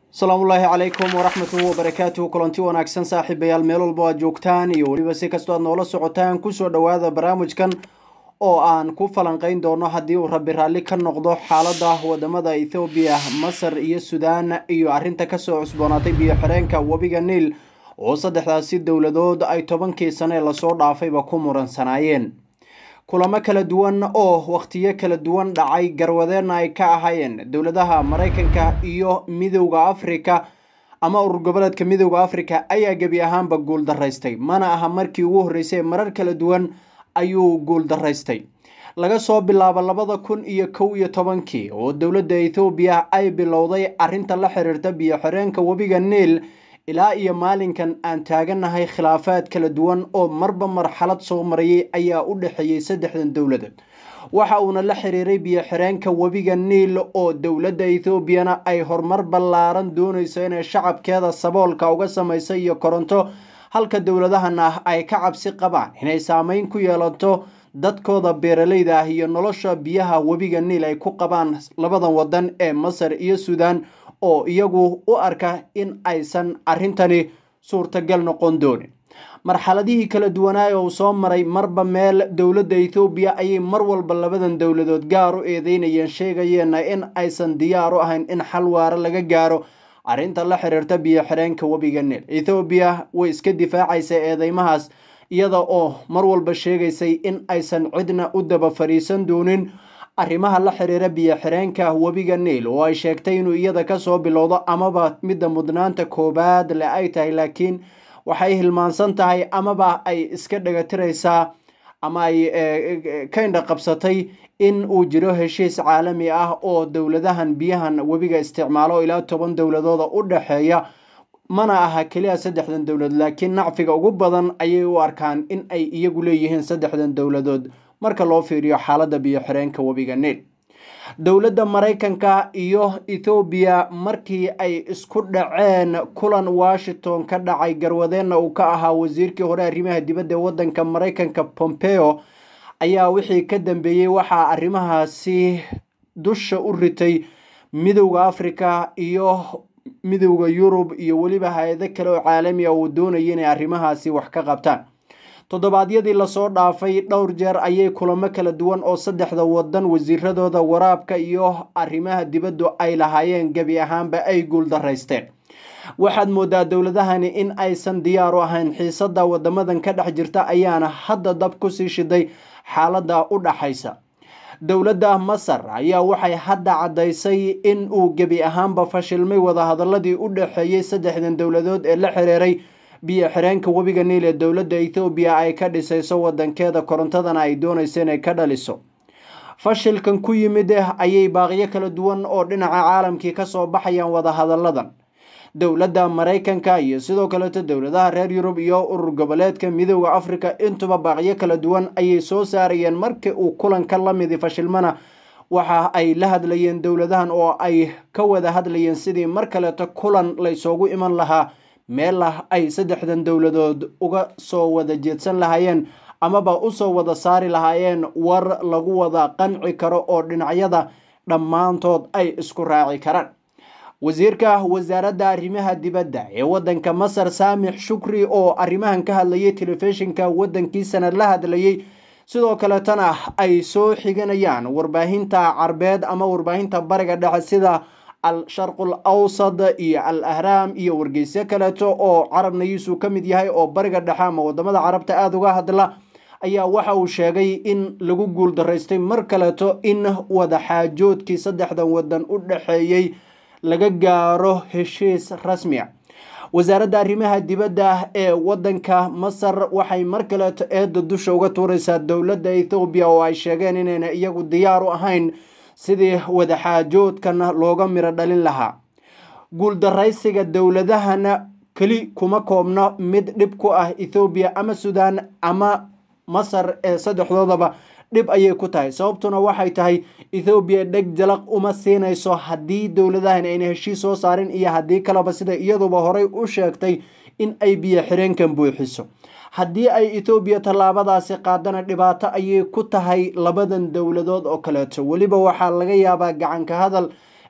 asalaamullaahi calaykum waraxmatuhu wabarakaatuhu kulanti wanaagsan saaxiibayaal meel walba aad joogtaan iyo weliba si kastoo aad noola socotaan kusoo dhowaada barnaamijkan oo aan ku falanqeyn doono haddii uu rabbi raalli ka noqdo xaalada wadamada ethoobiya masar iyo suudaan iyo arrinta kasoo cusboonaatay biyo-xireenka webiga niil oo saddexdaasi dowladood ay tobankii sane lasoo dhaafayba ku muransanaayeen kulamo kala duwan oo wakhtiyo kala duwan dhacay garwadeenna ay ka ahaayeen dowladaha maraykanka iyo midowda afrika ama urur goboleedka midowda afrika ayaa gebi ahaanba guul daraystay mana aha markii ugu horreysay marar kala duwan ayuu guul daraystay laga soo bilaabo labada kun iyo kow iyo tobankii oo dowladda ethoobiya ay bilowday arrinta la xiriirta biyo-xireenka webiga niil ilaa iyo maalinkan aan taaganahay khilaafaad kala duwan oo marba marxalad soo marayay ayaa u dhexeeyey saddexdan dowladood waxa uuna la xiriiray biyo-xireenka webiga niil oo dowladda ethoobiana ay horumar ballaaran doonayso inay shacabkeeda saboolka uga samaysa iyo koronto halka dowladahan ah ay ka cabsi qabaan inay saameyn ku yeelato dadkooda beeralayda ah iyo nolosha biyaha webiga niil ay ku qabaan labadan wadan ee masar iyo suudaan oo iyagu u arka in aysan arrintani suurtagal noqon doonin marxaladihii kala duwanaay oo soo maray marba meel dowladda ethoobiya ayay mar walba labadan dowladood gaar u eedeynayeen sheegayeenna in aysan diyaar u ahayn in xal waaro laga gaaro arrinta la xiriirta biyo-xireenka webiga niil ethoobiya way iska difaacaysa eedeymahaas iyada oo mar walba sheegaysay in aysan cidna u daba fadhiisan doonin arrimaha la xiriira biyo-xireenka webiga niil oo ay sheegtay inuu iyada kasoo bilowdo amaba midda mudnaanta koobaad le ay tahay laakiin waxay hilmaansan tahay amaba ay iska dhagatiraysaa ama ay ka indha qabsatay in uu jiro heshiis caalami ah oo dowladahan biyahan webiga isticmaalo ilaa toban dowladooda u dhexeeya mana aha keliya saddexdan dowladood laakiin nacfiga ugu badan ayay u arkaan in ay iyagu leeyihiin saddexdan dowladood marka loo fiiriyo xaaladda biyo-xireenka webiga niil dowladda maraykanka iyo ethoobiya markii ay isku dhaceen kulan washington ka dhacay garwadeenna uu ka ahaa wasiirkii hore arrimaha dibadda ee waddanka maraykanka pompeo ayaa wixii ka dambeeyey waxaa arrimahaasi dusha u ritay midowda africa iyo midowda yurub iyo weliba hay-ado kale oo caalami ah uu doonaya inay arrimahaasi wax ka qabtaan toddobaadyadii lasoo dhaafay dhowr jeer ayay kulamo kala duwan oo saddexda wadan wasiiradooda waraabka iyo arrimaha dibaddu ay lahaayeen gebi ahaanba ay guul daraysteen waxaad moodaa dowladahani in aysan diyaar u ahayn xiisada wadamadan ka dhex jirta ayaana hadda dab kusii shiday xaalada u dhaxaysa dowladda masar ayaa waxay hadda caddaysay in uu gebi ahaanba fashilmay wadahadaladii u dhexeeyey saddexdan dowladood ee la xiriiray biyo-xireenka webiga niil ee dowladda ethoobiya ay ka dhisayso wadankeeda korontadana ay doonayso inay ka dhaliso fashilkan ku yimid ayay baaqiyo kala duwan oo dhinaca caalamkii kasoo baxayaan wadahadalladan dowladda maraykanka iyo sidoo kaleeto dowladaha reer yurub iyo urur goboleedka midowda africa intuba baaqiyo kala duwan ayay soo saarayeen markii uu kulanka la midi fashilmana waxa ay la hadlayeen dowladahan oo ay ka wada hadlayeen sidii mar kaleeto kulan laysoogu iman lahaa meel ah ay saddexdan dowladood uga soo wada jeedsan lahaayeen amaba usoo wada saari lahaayeen war lagu wada qanci karo oo dhinacyada dhammaantood ay isku raaci karaan wasiirka wasaaradda arrimaha dibadda ee waddanka masar saamix shukri oo arrimahan ka hadlayay telefishinka waddankiisana la hadlayay sidoo kaletana ay soo xiganayaan warbaahinta carbeed ama warbaahinta bariga dhexe sida al sharqul awsad iyo al ahraam iyo wargeysyo kaleeto oo carabnayiisu ka mid yahay oo bariga dhexe ama wadamada carabta aada uga hadla ayaa waxa uu sheegay in lagu guul daraystay mar kaleeto in wadaxaajoodkii saddexdan wadan u dhexeeyey laga gaaro heshiis rasmiya wasaaradda arrimaha dibadda ee wadanka masar waxay mar kaleeto eedda dusha uga tuuraysaa dowladda ethoobiya oo ay sheegeen inayna iyagu diyaar u ahayn sidii wadaxaajoodkan looga miro dhalin lahaa guuldaraysiga dowladahana keli kuma koobno mid dhib ku ah ethoobiya ama suudaan ama masar ee saddexdoodaba dhib ayay ku tahay sababtuna waxay tahay ethoobiya dheg jalaq uma siinayso haddii dowladahan ayna heshiis soo saarin iyo haddii kaleba sida iyaduba horey u sheegtay in ay biyo xireenkan buuxiso haddii ay ethoobiya tallaabadaasi qaadana dhibaato ayay ku tahay labadan dowladood oo kaleeto weliba waxaa laga yaabaa gacanka hadal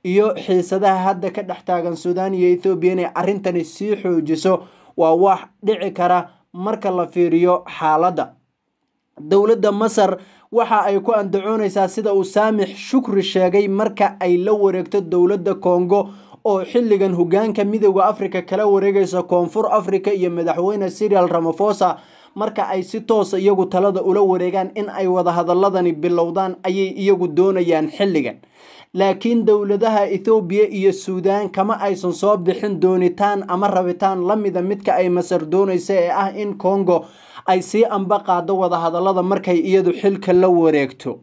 iyo xiisadaha hadda ka dhex taagan suudaan iyo ethoobiya inay arrintani sii xoojiso waa wax dhici kara marka la fiiriyo xaaladda dowladda masar waxa ay ku andacoonaysaa sida uu saamix shukri sheegay marka ay la wareegto dowladda kongo oo xilligan hogaanka midooda africa kala wareegaysa koonfur africa iyo madaxweyne sirial ramafosa marka ay si toosa iyagu talada ula wareegaan in ay wadahadaladani bilowdaan ayay iyagu doonayaan xilligan laakiin dowladaha ethoobiya iyo suudaan kama aysan soo bixin doonitaan ama rabitaan lamida midka ay masar doonaysa ee ah in kongo ay sii amba qaado wadahadalada markay iyadu xilka la wareegto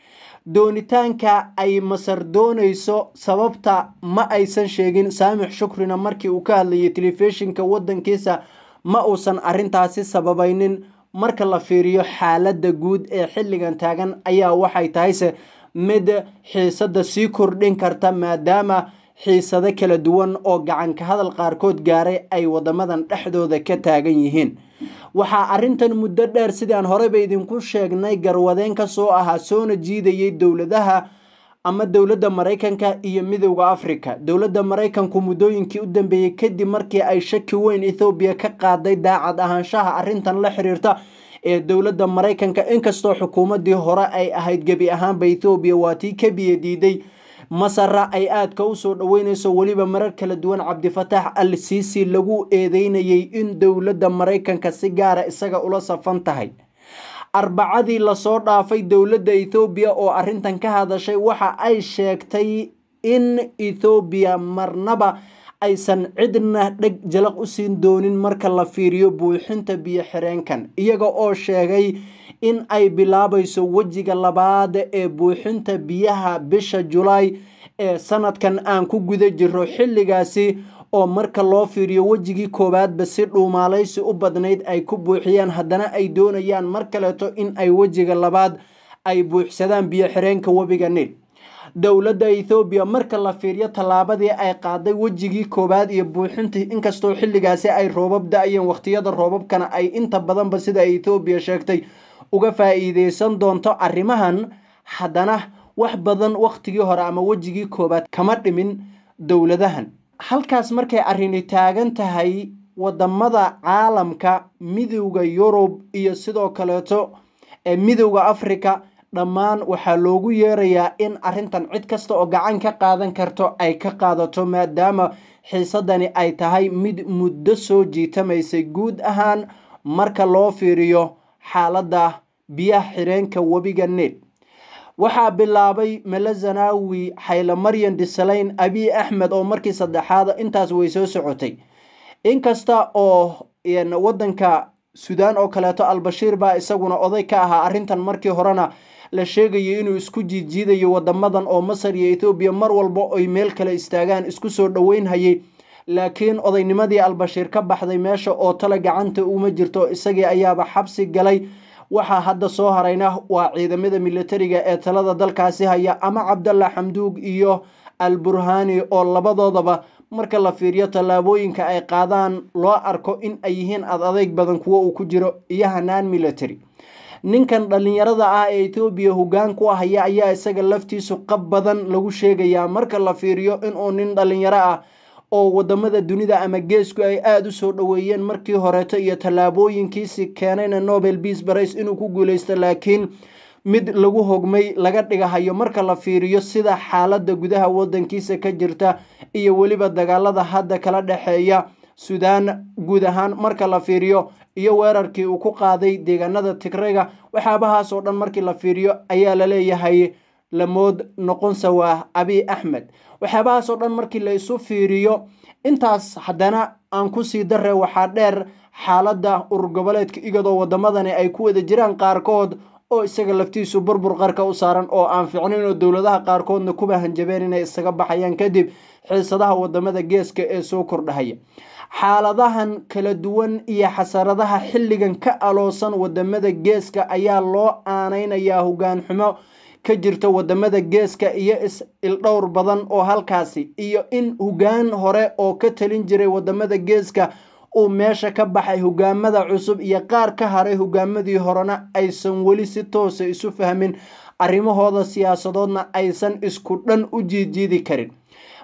doonitaanka ay masar doonayso sababta ma aysan sheegin saamix shukrina markii uu ka hadlayay telefishinka wadankiisa ma uusan arintaasi sababaynin marka la fiiriyo xaaladda guud ee xilligan taagan ayaa waxay tahayse mid xiisada sii kordhin karta maadaama xiisado kala duwan oo gacanka hadal qaarkood gaaray ay wadamadan dhexdooda ka taagan yihiin waxaa arrintan muddo dheer sidaan horeyba idinku sheegnay garwadeen ka soo ahaa soona jiidayay dowladaha ama dowladda maraykanka iyo midowda africa dowladda maraykanku muddooyinkii u dambeeyey kadib markii ay shaki weyn ethoobiya ka qaaday daacad ahaanshaha arrintan la xiriirta ee dowladda maraykanka inkastoo xukuumaddii hore ay ahayd gebi ahaanba ethoobiya waa tii ka biyo diiday masara ay aadka usoo dhaweyneyso weliba marar kala duwan cabdifataax al siisi lagu eedeynayay in dowladda maraykanka si gaara isaga ula safan tahay arbacadii lasoo dhaafay dowladda ethoobiya oo arrintan ka hadashay waxa ay sheegtay in ethoobiya marnaba aysan cidna dheg jalaq u siin doonin marka la fiiriyo buuxinta biyo xireenkan iyaga oo sheegay in ay bilaabayso wejiga labaad ee buuxinta biyaha bisha julaay ee sanadkan aan ku guda jiro xilligaasi oo marka loo fiiriyo wejigii koowaadba si dhuumaalaysi u badnayd ay ku buuxiyaan haddana ay doonayaan mar kaleeto in ay wejiga labaad ay buuxsadaan biyo xireenka webiga niil dowladda ethoobiya marka la fiiriyo tallaabadii ay qaaday wejigii koowaad iyo buuxintii inkastoo xilligaasi ay roobab da-yeen wakhtiyada roobabkana ay inta badanba sida ethoobiya sheegtay uga faa-iideysan doonto arrimahan haddana wax badan wakhtigii hore ama wejigii koowaad kama dhimin dowladahan halkaas markay arrini taagan tahay wadamada caalamka midowda yurub iyo sidoo kaleeto ee midowda africa dhammaan waxaa loogu yeerayaa in arrintan cid kasta oo gacan ka qaadan karto ay ka qaadato maadaama xiisadani ay tahay mid muddo soo jiitamaysay guud ahaan marka loo fiiriyo xaaladda biyaha xireenka webiga niil waxaa bilaabay melazanawi xayle maryan disalayn abiy axmed oo markii saddexaad intaas way soo socotay inkasta oo wadanka suudaan oo kaleeto albashiir baa isaguna oday ka ahaa arrintan markii horena la sheegayay inuu isku jiijiidayo wadamadan oo masar iyo ethoobiya mar walba ay meel kale istaagaan isku soo dhoweynhayay laakiin odaynimadii albashiir ka baxday meesha oo tale gacanta uma jirto isagii ayaaba xabsi galay waxaa hadda soo harayna waa ciidamada militariga ee talada dalkaasi haya ama cabdalla xamduug iyo al burhani oo labadoodaba marka la fiiriyo tallaabooyinka ay qaadaan loo arko in ay yihiin ad adeyg badan kuwo uu ku jiro iyo hanaan military ninkan dhallinyarada ah ee ethoobiya hoggaan ku haya ayaa isaga laftiisu qab badan lagu sheegayaa marka la fiiriyo inuu nin dhallinyaro ah oo wadamada dunida ama geesku ay aada u soo dhoweeyeen markii horeeto iyo tallaabooyinkiisi keenayna nobel beas barace inuu ku guuleysto laakiin mid lagu hogmay laga dhigahayo marka la fiiriyo sida xaaladda gudaha wadankiisa ka jirta iyo weliba dagaalada hadda kala dhexeeya suudaan guud ahaan marka la fiiriyo iyo weerarkii uu ku qaaday deegaanada tigrayga waxyaabahaas oo dhan markii la fiiriyo ayaa la leeyahay lamood noqonsa waa abiy axmed waxyaabahaas oo dhan markii la isu fiiriyo intaas haddana aan kusii dare waxaa dheer xaaladda urur goboleedka igadoo wadamadani ay ku wada jiraan qaarkood oo isaga laftiisu burbur qarka u saaran oo aan ficnayn oo dowladaha qaarkoodna kuba hanjabeen inay isaga baxayaan kadib xiisadaha wadamada geeska ee soo kordhahaya xaaladahan kala duwan iyo xasaradaha xilligan ka aloosan wadamada geeska ayaa loo aaneynayaa hogaan xumo ka jirta wadamada geeska iyo is-ildhowr badan oo halkaasi iyo in hogaan hore oo ka talin jiray wadamada geeska uu meesha ka baxay hogaamada cusub iyo qaar ka haray hogaamadii horena aysan weli si toosa isu fahmin arrimahooda siyaasadoodna aysan isku dhan u jiidjiidi karin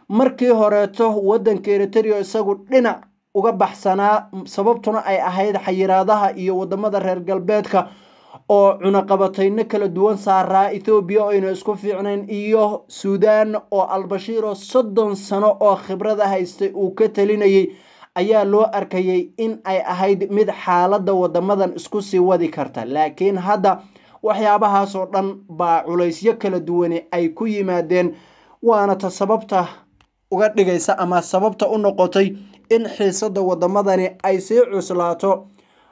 markii horeeto wadanka eritrea isagu dhinac uga baxsanaa sababtuna ay ahayd xayiraadaha iyo wadamada reer galbeedka oo cunaqabatayno kala duwan saaraa ethoobiya oyna isku fiicnayn iyo suudaan oo albashiir oo soddon sano oo khibrada haystay uu ka talinayay ayaa loo arkayay in ay ahayd mid xaaladda wadamadan isku sii wadi karta laakiin hadda waxyaabahaasoo dhan baa culaysyo kala duwane ay ku yimaadeen waana ta sababta uga dhigaysa ama sababta u noqotay in xiisada wadamadani ay sii cuslaato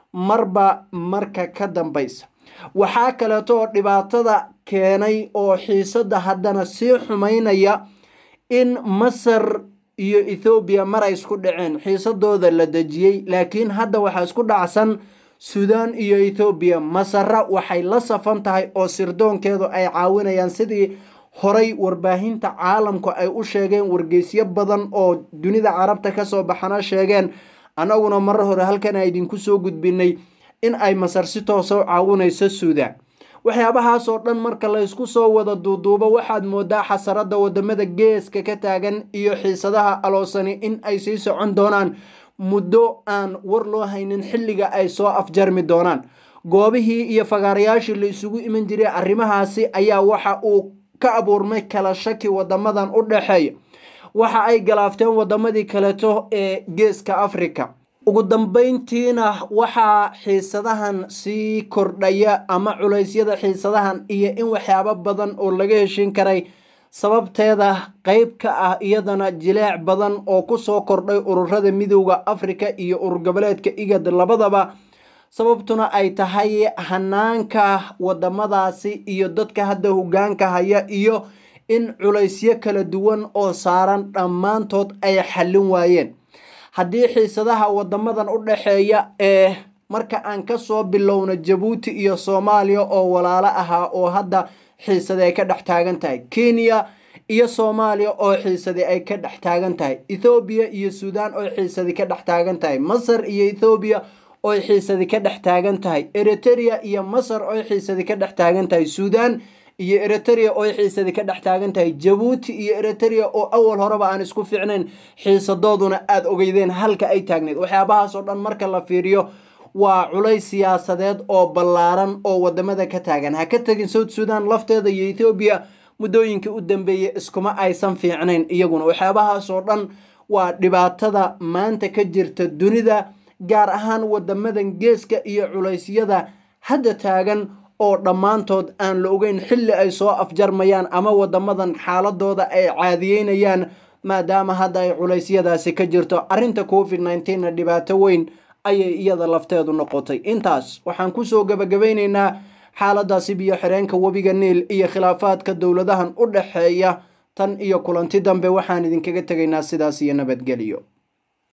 marba marka ka dambaysa waxaa kaleeto oo dhibaatada keenay oo xiisada haddana sii xumaynaya in masar iyo ethoobiya mar ay isku dhaceen xiisadooda la dejiyey laakiin hadda waxaa isku dhacsan suudaan iyo ethoobiya masara waxay la safan tahay oo sirdoonkeedu ay caawinayaan sidii horay warbaahinta caalamku ay u sheegeen wargeysyo badan oo dunida carabta kasoo baxana sheegeen annaguna marar hore halkan a idinku soo gudbinay in ay masar si toosa u caawinayso suudaan waxyaabahaasoo dhan marka laysku soo wada duuduubo waxaad moodaa xasarada wadamada geeska ka taagan iyo xiisadaha aloosani in ay sii socon doonaan muddo aan war loo haynin xilliga ay soo afjarmi doonaan goobihii iyo fagaarayaashii la isugu iman jiray arrimahaasi ayaa waxa uu ka abuurmay kala shaki wadamadan u dhexeeya waxa ay galaafteen wadamadii kaleeto ee geeska africa ugu dambeyntiina waxaa xiisadahan sii kordhaya ama culeysyada xiisadahan iyo in waxyaabo badan oo laga heshin karay sababteeda qeyb ka ah iyadana jileec badan oo kusoo kordhay ururada midooda africa iyo urur goboleedka igad labadaba sababtuna ay tahay hanaanka wadamadaasi iyo dadka hadda hogaanka haya iyo in culaysyo kala duwan oo saaran dhammaantood ay xallin waayeen haddii xiisadaha wadamadan u dhexeeya ee marka aan kasoo bilowno jabuuti iyo soomaaliya oo walaalo ahaa oo hadda xiisade ay ka dhex taagan tahay kenya iyo soomaaliya oo xiisadi ay ka dhex taagan tahay ethoobiya iyo suudaan oo xiisadi ka dhex taagan tahay masar iyo ethoobiya oo xiisadi ka dhex taagan tahay eritrea iyo masar oo xiisadi ka dhex taagan tahay suudaan iyo eritrea oo xiisadi ka dhex taagan tahay jabuuti iyo eritrea oo awal horeba aan isku fiicnayn xiisadooduna aada ogeydeen halka ay taagneed waxyaabahaasoo dhan marka la fiiriyo waa culays siyaasadeed oo ballaaran oo wadamada ka taagan ha ka tegin south sudan lafteeda iyo ethoobiya muddooyinkii u dambeeyey iskuma aysan fiicnayn iyaguna waxyaabahaasoo dhan waa dhibaatada maanta ka jirta dunida gaar ahaan wadamadan geeska iyo culeysyada hadda taagan oo dhammaantood aan la ogeyn xilli ay soo afjarmayaan ama wadamadan xaaladooda ay caadiyeynayaan maadaama hadda ay culeysyadaasi ka jirto arrinta covid nneteen-na dhibaato weyn ayay iyada lafteedu noqotay intaas waxaan kusoo gabagabaynaynaa xaaladaasi biyo xireenka webiga niil iyo khilaafaadka dowladahan u dhexeeya tan iyo kulanti dambe waxaan idinkaga tegaynaa sidaas iyo nabadgelyo